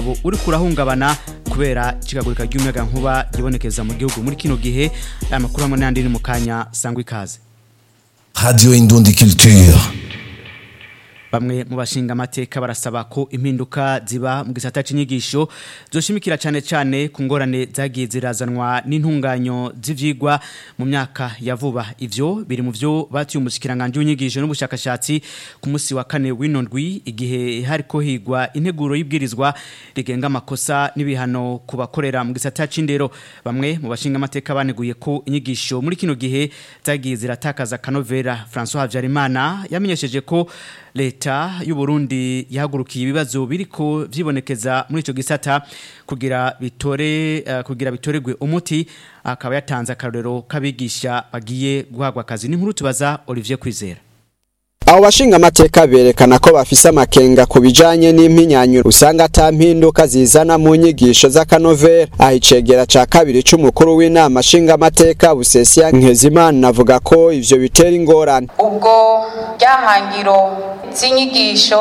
ubu uri kurahungabana kubera icikagurika ry'umuyaga nkuba gibonekeza mu gihugu muri kino gihe aya makuru hamwe n'andi ni mu kanya sangwa ikaze Radio Indundi Culture. bamwe mu bashinga amateka barasaba ko impinduka ziba mu gisata c'inyigisho zoshimikira cane cane ku ngorane zagiye zirazanwa n'intunganyo z'ivyigwa mu myaka ya vuba ivyo biri mu vyo batuye umushikiranganje w'inyigisho n'ubushakashatsi ku musi wa kane w'ino ndwi igihe hariko higwa integuro y'ibwirizwa rigenga amakosa n'ibihano ku bakorera mu gisata c'indero bamwe mu bashinga amateka baneguye ko inyigisho muri kino gihe zagiye ziratakaza kanovera François Havyarimana yamenyesheje ko leta y'u Burundi yahagurukiye ibibazo biriko vyibonekeza muri ico gisata kugira bitore uh, kugira bitoregwe umuti akaba yatanze akarorero kabigisha bagiye guhagwa akazi n'inkuru tubaza Olivier Kwizera abo bashinga amateka berekana ko bafise amakenga ku bijanye n'impinyanyo usanga ata mpinduka zizana mu nyigisho z'akanovera aho icegera ca kabiri c'umukuru w'inama nshinga amateka busesiya nkezimana avuga ko ivyo bitera ingorane ubwo ryahangiro z'inyigisho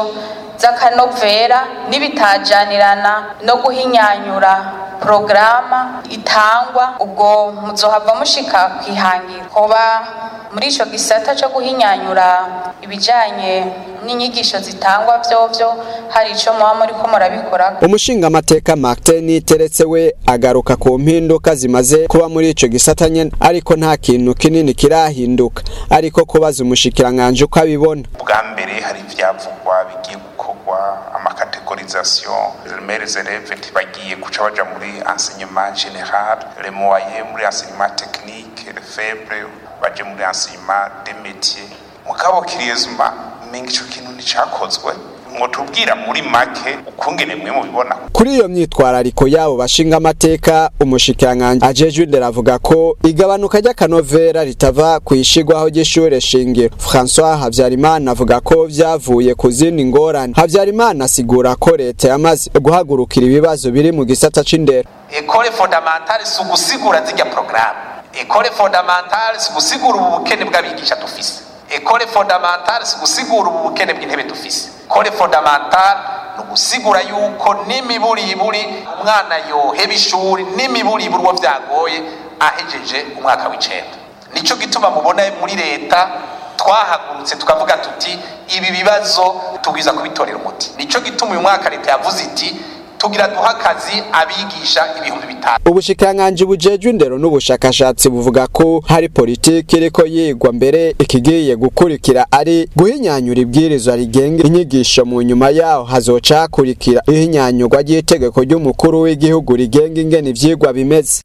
z'akanovera n'ibitajanirana no guhinyanyura porogaramu itangwa ubwo muzohava mushika kwihangiro kuba muri ico gisata co guhinyanyura ibijanye n'inyigisho zitangwa vyovyo hari ico muba muriko murabikora umushinga amateka Martin teretse we agaruka ku mpinduka zimaze kuba muri ico gisata nyene ariko nta kintu kinini kirahinduka ariko kubaza umushikiranganje uko abibona bwa mbere hari ivyavugwa bigiye gukorwa amakategorisation les élèves bagiye kuca baja muri enseignement général les moyens muri enseignement technique les faibles baje muri enseignement des métiers mugabo kiriyezuma menga ico kintu nticakozwe mwotubwira muri make ukungene mwe mubibona kuri iyo myitwarariko yabo bashinga amateka umushikiranganje ajejwe indero avuga ko igabanuka ry'akanovera ritava ku ishigwaho ry'ishure shingiro François Havyarimana avuga ko vyavuye ku zindi ngorane Havyarimana asigura ko leta yamaze guhagurukira ibibazo biri mu gisata c'indero école fondamentale si ugusigura zirya programme école fondamentale si ugusigura ubu bukene bw'abigisha dufise école fondamentale si ugusigura ubu bukene bw'intebe dufise école fondamentale ni ugusigura yuko n'imiburiburi umwana yoheba ishuri n'imiburiburi uwo vyagoye ahejeje umwaka w'icenda nico gituma mubona muri leta twahagurutse tukavuga tuti ibi bibazo tubwiza kubitorera umuti nico gituma uyu mwaka leta yavuze iti tugira duha akazi abigisha ibihumbi bitanu ubushikiranganji bujejwe indero n'ubushakashatsi buvuga ko hari politiki iriko yigwa mbere ikigiye gukurikira ari guhinyanyura ibwirizwa rigenga inyigisho mu nyuma yaho hazoca hakurikira ihinyanyurwa ry'itegeko ry'umukuru w'igihugu rigenga ingene ivyigwa bimeze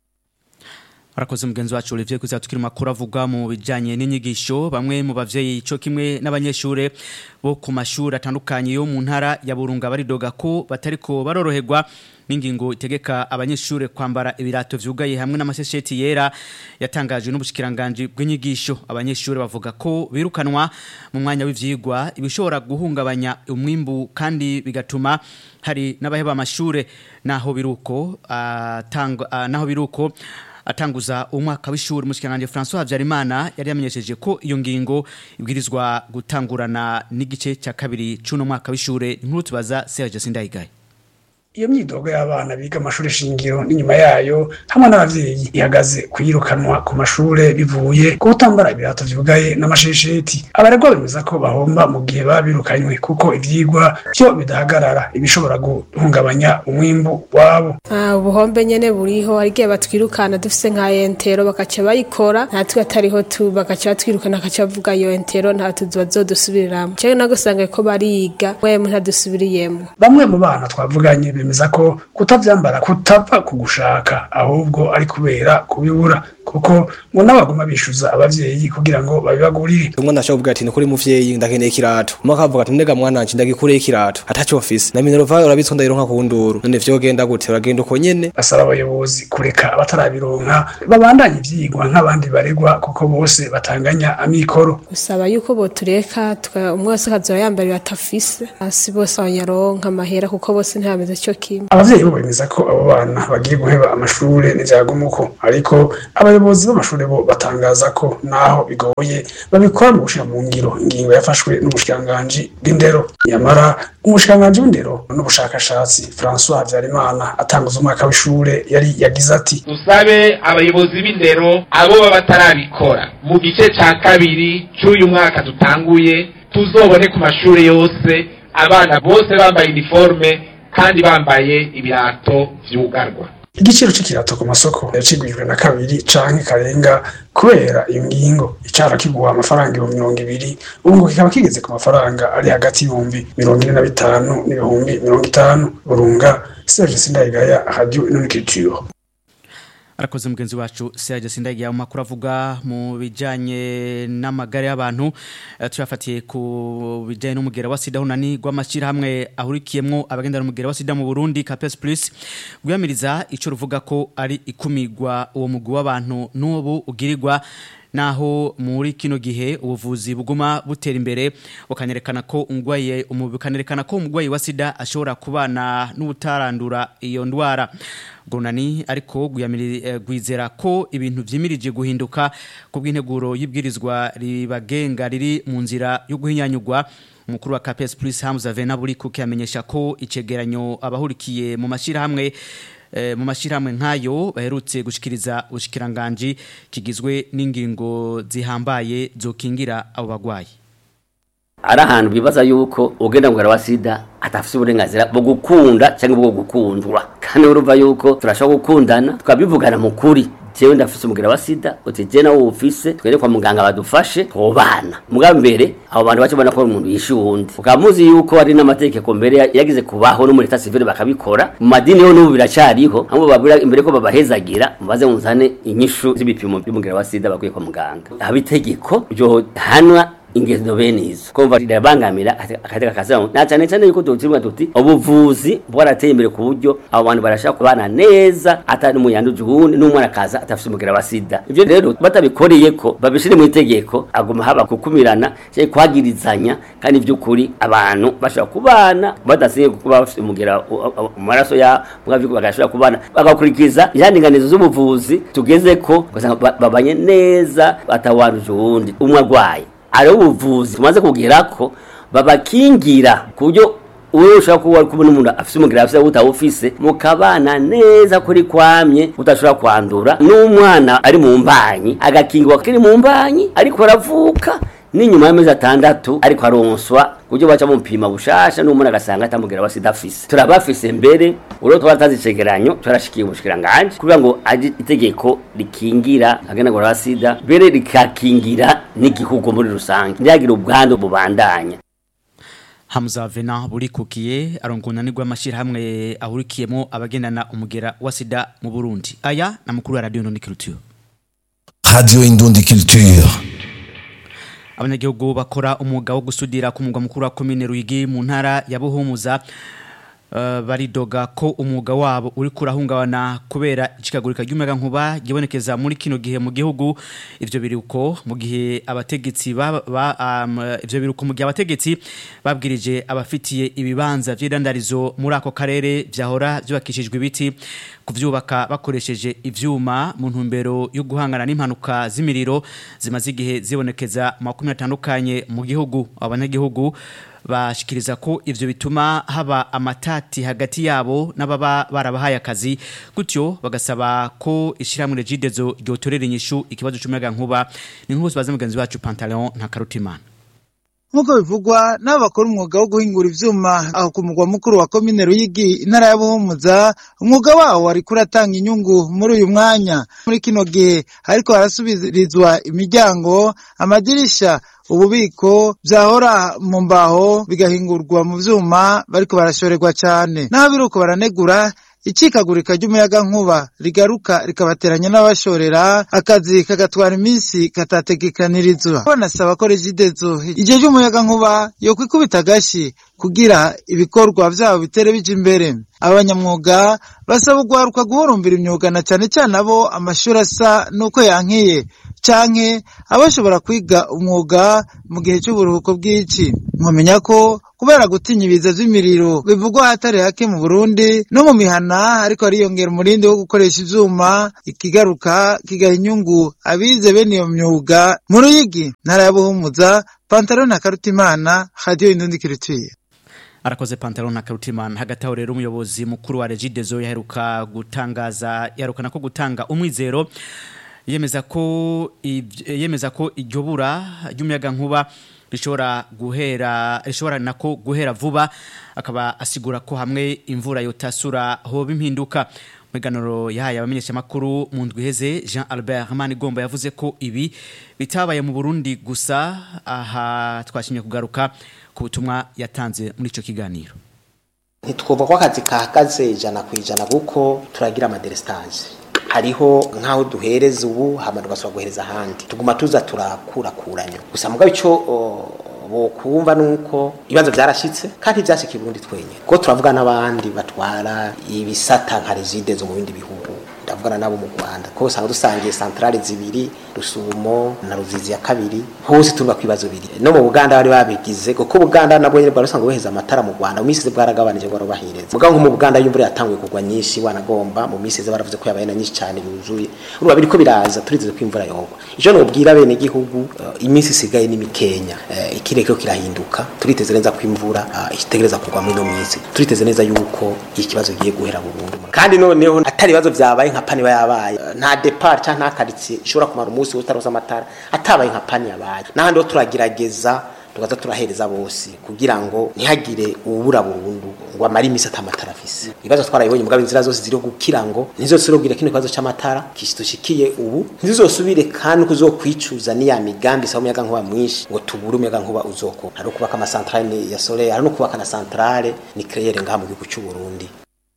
Arakoze mugenzi wacu Olivier kuza tukiri makuru avuga mu bijanye n'inyigisho bamwe mu bavyeyi ico kimwe n'abanyeshure bo ku mashuri atandukanye yo mu ntara ya Burunga baridoga ko batariko baroroherwa n'ingingo itegeka abanyeshure kwambara ibirato vyugaye hamwe n'amasesheti yera yatangajwe n'ubushikiranganje bw'inyigisho abanyeshure bavuga ko birukanwa mu mwanya w'ivyigwa ibishobora guhungabanya umwimbu kandi bigatuma hari n'abaheba amashure naho biruko atanga uh, naho biruko atanguza umwaka w'ishuri mushikiranganje François Havyarimana yari yamenyesheje ko iyo ngingo ibwirizwa gutangurana n'igice cya kabiri cuno mwaka w'ishure inkuru tubaza Serge Sindayigaye iyo myidogo y'abana biga amashuri shingiro n'inyuma yayo hamwe n'abavyeyi ihagaze kuyirukanwa ku mashure bivuye ku kutambara ibirato vyugaye n'amashesheti abaregwa bemeza ko bahomba mu gihe baba birukanywe kuko ivyigwa vyo bidahagarara ibishobora guhungabanya umwimbu wabo ubuhombe nyene buriho hari igihe batwirukana dufise nka entero bakaca bayikora natwe atariho tu bakaca batwirukana bakaca bavuga iyo entero nta tuzu bazodusubiriramwo cewe nagusanga ko bariga wemwe ntadusubiriyemwo bamwe mu bana twavuganye bemeza ko kutavyambara kutava ku gushaka ahubwo ari kubera kubibura kuko ngo n'abaguma bishuza abavyeyi kugira ngo babibagurire umwana ashobora kuvuga ati ni kuri muvyeyi ndakeneye ikirato umwe akavuga ati ndega mwana wanje ndagikureye ikirato ataco mfise na minerva urabitswe ndayironka ku nduru none vyogenda gute uragenda uko nyene basaba abayobozi kureka abatarabironka babandanye ivyigwa nk'abandi baregwa kuko bose batanganya amikoro usaba yuko botureka umwe wese akazoba yambara ibirato afise hasi bose abanyaronka amahera kuko bose ntibameze co kimwe abavyeyi bo bemeza ko abo bana bagiye guheba amashure n'ivyagumuko ariko abayobozi b'amashure bo batangaza ko naho bigoye babikora mu gushira mu ngiro ingingo yafashwe n'umushikiranganji bw'indero nyamara umushikiranganji w'indero n'ubushakashatsi François Habyarimana atanguza umwaka w'ishure yari yagize ati dusabe abayobozi b'indero abo baba batarabikora mu gice ca kabiri c'uyu mwaka dutanguye tuzobone ku mashure yose abana bose bambaye iniforme kandi bambaye ibirato vyugarwa igiciro c'ikirato ku masoko yacigwijwe na kabiri canke karenga kubera iyo ngingo icara kigura amafaranga ibihumbi mirongo ibiri ubu ngo kikaba kigeze ku mafaranga ari hagati y'ibihumbi mirongo ine na bitanu n'ibihumbi mirongo itanu burunga serge sindayigaya radio inonikiritiro arakoze mugenzi wacu Serge Sindagiya mu makuru avuga mu bijanye n'amagare y'abantu eh, tuyafatiye ku bijanye n'umugera wa sida hunani rw'amashyira hamwe ahurikiyemwo abagendana umugera wa sida mu Burundi Capes Plus gwiyamiriza ico ruvuga ko ari ikumigwa uwo mugwi w'abantu n'ubu ugirirwa naho muri kino gihe ubuvuzi buguma butera imbere bukanerekana ko umugwayi bukanerekana ko umugwayi wa sida ashobora kubana n'ubutarandura iyo ndwara gunani ariko gwizera ko ibintu vyimirije guhinduka ku bw'integuro y'ibwirizwa ribagenga riri mu nzira yo guhinyanyugwa umukuru wa KPS Plus Hamza Vena buri kuki amenyesha ko icegeranyo abahurikiye mu mashirahamwe mu mashyirahamwe nk'ayo baherutse gushikiriza ubushikiranganje kigizwe n'ingingo zihambaye zokingira abo bagwayi ari ahantu bibaza yuko ugenda ngo wa sida atafite uburenganzira bwo gukunda cyangwa bwo gukundwa kandi urumva yuko turashobora gukundana tukabivugana mu kuri jewe ndafise umugera wa sida uti je nawe ufise twere kwa muganga badufashe twobana mugabo mbere abo bantu bace bona ko umuntu yishe uwundi ukaba muzi yuko ari n'amategeko mbere yagize kubaho no muri leta civile bakabikora mu madini yo n'ubu biracariho hamwe babwira imbere ko babahezagira mubaze muzane inyishu z'ibipimo by'umugera wa sida bakwiye kwa muganga haba itegeko ryo hanwa ingendo bene izo kumva rirabangamira akateka kazamu na cyane cyane yuko tutirwa tuti ubuvuzi bwarateye imbere ku buryo abo bantu barashaka kubana neza atari mu yandu juhuni n'umwana kaza atafite umugera wa sida ivyo rero batabikoreye ko babishire mu itegeko aguma haba kukumirana cyangwa kwagirizanya kandi by'ukuri abantu bashobora kubana badasinye kuba bafite umugera mu maraso ya mugavyo bagashobora kubana bagakurikiza ihandinganizo z'ubuvuzi tugeze ko babanye neza atawanuje uwundi umwe agwaye ari ubuvuzi tumaze kugera ko babakingira ku buryo uwo ushobora kuba ari kubona umuntu afite umugera afite utawufise mukabana neza kuri kwamye udashobora kwandura n'umwana ari mu mbanyi agakingirwa kiri mu mbanyi ariko aravuka n'inyuma y'amezi atandatu ariko aronswa kuburyo baca mupima bushasha n'umuntu agasanga atamugera wa sida afise turabafise mbere urwo twaratanze icegeranyo turashikiye ubushikiranganje kugira ngo aje itegeko rikingira aganagura wa sida mbere rikakingira n'igihugu muri rusange ntihagire ubwandu bubandanya Hamza Vena burikukiye arongonanirwa amashirahamwe ahurikiyemo abagendana umugera wa sida mu Burundi aya na mukuru wa radio Noniculture Radio Indundi Culture abanyagihugu bakora umwuga wo gusudira ku mugwa mukuru wa komine Ruyigi mu ntara ya Buhumuza uh, baridoga ko umwuga wabo uri kurahungabana kubera icikagurika ry'umuyaga nkuba gibonekeza muri kino gihe mu gihugu ivyo biruko mu gihe abategetsi ba, ba um, ivyo biruko mu gihe abategetsi babwirije abafitiye ibibanza vy'irandarizo muri ako karere vyahora vyubakishijwe ibiti kuvyubaka bakoresheje ivyuma mu ntumbero yo guhangana n'impanuka z'imiriro zimaze igihe zibonekeza mu makumyabiri atandukanye mu gihugu abanyagihugu bashikiriza ko ivyo bituma haba amatati hagati yabo n'ababa barabahaye akazi gutyo bagasaba ko ishiramwe regidezo ryotorera inyishu ikibazo c'umuyaga nkuba ni nk'uko baza mugenzi wacu Pantaleon nta karutimana nk'uko bivugwa n'abo bakora umwuga wo guhingura ivyuma aho ku mugwa mukuru wa komine Ruyigi intara ya Buhumuza umwuga wawo wari kuratanga inyungu muri uyu mwanya muri kino gihe ariko harasubirizwa imiryango amadirisha ububiko vyahora mu mbaho bigahingurwa mu vyuma bariko barashorerwa cane naho biruko baranegura icikagurika ry'umuyaga nkuba rigaruka rikabateranya n'abashorera akazi kagatwara iminsi katategekanirizwa banasaba ko regidezo igihe ry'umuyaga nkuba yo kwikubita agashi kugira ibikorwa vyabo bitere bija imbere abanyamwuga basaba ugwaruka guhurumbira imyuga na cane cane abo amashuri asa nuko yankiye canke abashobora kwiga umwuga mu gihe c'uburuhuko bw'ici mwamenya ko kubera gutinya ibiza vy'imiriro bivugwa hatari hake mu Burundi no mu mihana ariko ariyongera umurindi wo gukoresha ivyuma ikigaruka kigaha inyungu abize bene iyo myuga mu Ruyigi ntara ya Buhumuza Pantalon na Karutimana Radio Indundi Kirituye arakoze pantaro na karutimana hagati aho rero umuyobozi mukuru wa regidezo yaheruka gutangaza yarukana ko gutanga umwizero yemeza ko ivy- yemeza ko iryo bura ry'umuyaga nkuba rishobora guhera rishobora nako guhera vuba akaba asigura ko hamwe imvura yotasura hoba impinduka Meganoro yahaye abamenyesha makuru mu ndwi iheze Jean Albert Manigomba yavuze ko ibi bitabaye mu Burundi gusa aha twashimye kugaruka ku butumwa yatanze muri ico kiganiro ntitwumva ko akazi kahagaze ijana ku ijana kuko turagira amaderesitaje hariho nk'aho duhereza ubu hama tugasubira guhereza ahandi tuguma tuza turakurakuranya gusa mugabo icyo bokumva nuko ibibazo byarashitse kandi byashyikiye Burundi twenyine kuko turavuga n'abandi batwara ibisata nka rezide zo mu bindi bihugu ndavugana nabo mu Rwanda ko usanga dusangiye centrale zibiri rusumo na ruzizi ya kabiri hose turuba kwibazo biri no mu Buganda bari babigize kuko Buganda nabwo nyine bari usanga boheza amatara mu Rwanda mu misi bwaragabanije ngo barubahirize mugabo nko mu Buganda y'imvura yatanguye kugwa nyinshi wanagomba mu misi ze baravuze ko yabaye na nyinshi cyane yuzuye uruba biriko biraza turizeze ko imvura yogwa ijo no bwira bene gihugu uh, iminsi isigaye ni mikenya uh, ikirere ko kirahinduka turiteze neza ko imvura uh, itegereza kugwa muri no misi turiteze neza yuko ikibazo giye guhera burundu kandi noneho atari ibibazo vyabaye nka pani yabaye nta depart cyangwa nta quartier ishobora kumara umunsi utaroza amatara atabaye nka pani yabaye n'ahandi ho turagerageza tugaza turahereza bose kugira ngo ntihagire ubura burundu ngo amare imisi atamatara afise ibibazo twarabibonye mugabo inzira zose ziri kugira ngo ntizosubire kino kibazo c'amatara kishitushikiye ubu ntizosubire kandi kuzokwicuza niya migambi sa umuyaga nkuba mwinshi ngo tubure umuyaga nkuba uzoko hari kubaka amasantrale ya solaire hari no kubaka na centrale nucléaire ngaha mu gihugu cy'u Burundi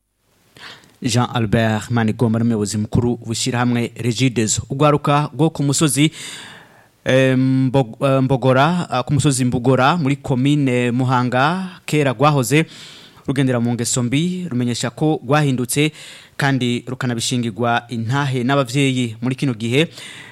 Jean Albert Manigomba n'umuyobozi mukuru w'ishyirahamwe Regidezo ugwaruka rwo ku musozi mbogora ku musozi mbugora muri komine muhanga kera rwahoze rugendera mu ngeso mbi rumenyesha ko rwahindutse kandi rukanabishingirwa intahe n'ababyeyi muri kino gihe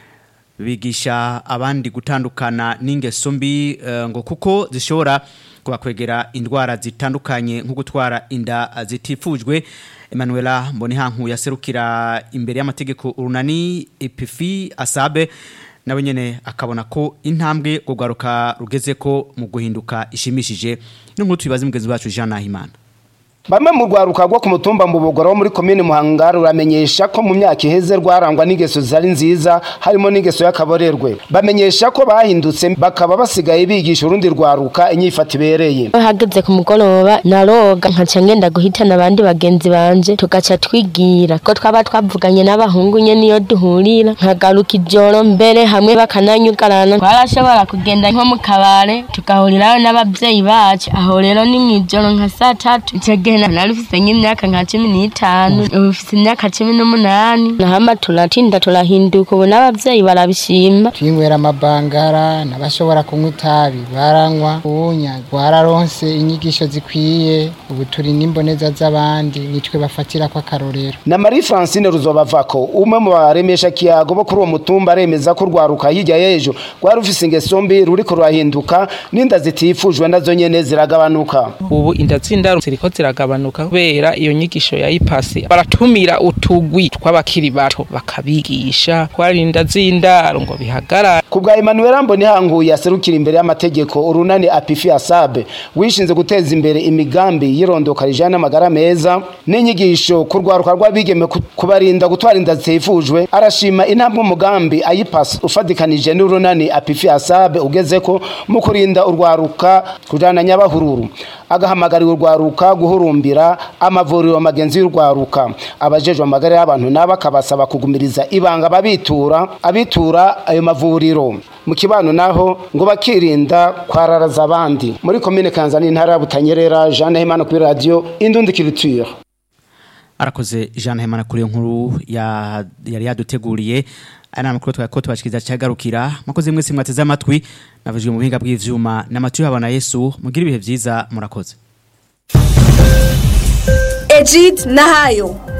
bigisha abandi gutandukana n'ingeso mbi ngo kuko zishobora kubakwegera indwara zitandukanye nko gutwara inda zitifujwe Emanuela Mbonihanku yaserukira imbere y'amategeko urunani epifi asabe nawe nyene akabona ko intambwe gugaruka rugeze ko mu guhinduka ishimishije n'inkuru tubibaze mugenzi wacu Jean Nahimana Bamwe mu rwaruka rwo ku mutumba mbubugoro wo muri komine Muhanga ruramenyesha ko mu myaka iheze rwarangwa n'ingeso zari nziza harimo n'ingeso y'akaborerwe bamenyesha ko bahindutse bakaba basigaye bigisha urundi rwaruka inyifata ibereye hageze ku mugoroba naroga nkaca ngenda guhitana abandi bagenzi banje tugaca twigira ko twaba twavuganye n'abahungu nye niyo duhurira nkagaruka ijoro mbere hamwe bakananyugarana twarashobora kugenda nko mu kabare tugahurirayo n'abavyeyi bacu aho rero ni mw'ijoro nka saa tatu ico gihe nari ufise nk'imyaka nka cumi n'itanu ubu ufise imyaka cumi n'umunani nahama turatinda turahinduka ubu n'abavyeyi barabishima twinywera amabangara n'abashobora kunywa itabi baranywa ubunya rwararonse inyigisho zikwiye ubu turi n'imboneza z'abandi nitwe bafatira ko akarorero na Marie Francine Ruzobavako umwe mu baremesha kiyago bo kuri uwo mutumba aremeza ko rwaruka hirya y'ejo rwari rufise ingeso mbi ruriko rurahinduka n'inda zitifujwe nazo nyene ziragabanuka ubu inda z'indaro ziriko ziragabanuka kubera iyo nyigisho ya ipasi baratumira utugwi tw'abakiri bato bakabigisha kwarinda z'indaro ngo bihagarare ku bwa Emmanuel Mbonihankuye yaserukira imbere y'amategeko urunani apifi asabe wishinze guteza imbere imigambi yirondoka rijana n'amagara meza n'inyigisho ku rwaruka rw'abigeme kubarinda gutwara inda zitifujwe arashima intambwe umugambi ayipasi ufadikanije n'urunani apifi asabe ugeze ko mu kurinda urwaruka kujana nyabahururu agahamagarira urwaruka guhurumbira amavuriro magenzi y'urwaruka abajejwe amagara y'abantu nabo akabasaba kugumiriza ibanga babitura abitura ayo mavuriro mu kibano naho ngo bakirinda kwararaza abandi muri komine kanzani intara ya butanyerera jean nahimana kuri radio indundi culture arakoze Jean Hemana kuri iyo nkuru ya yari yaduteguriye ana makuru twako tubashikiriza cyagarukira makoze mwese mwateze amatwi navujwe mu buhinga bw'ivyuma n'amatu y'abana Yesu mugira ibihe byiza murakoze Ejid Nahayo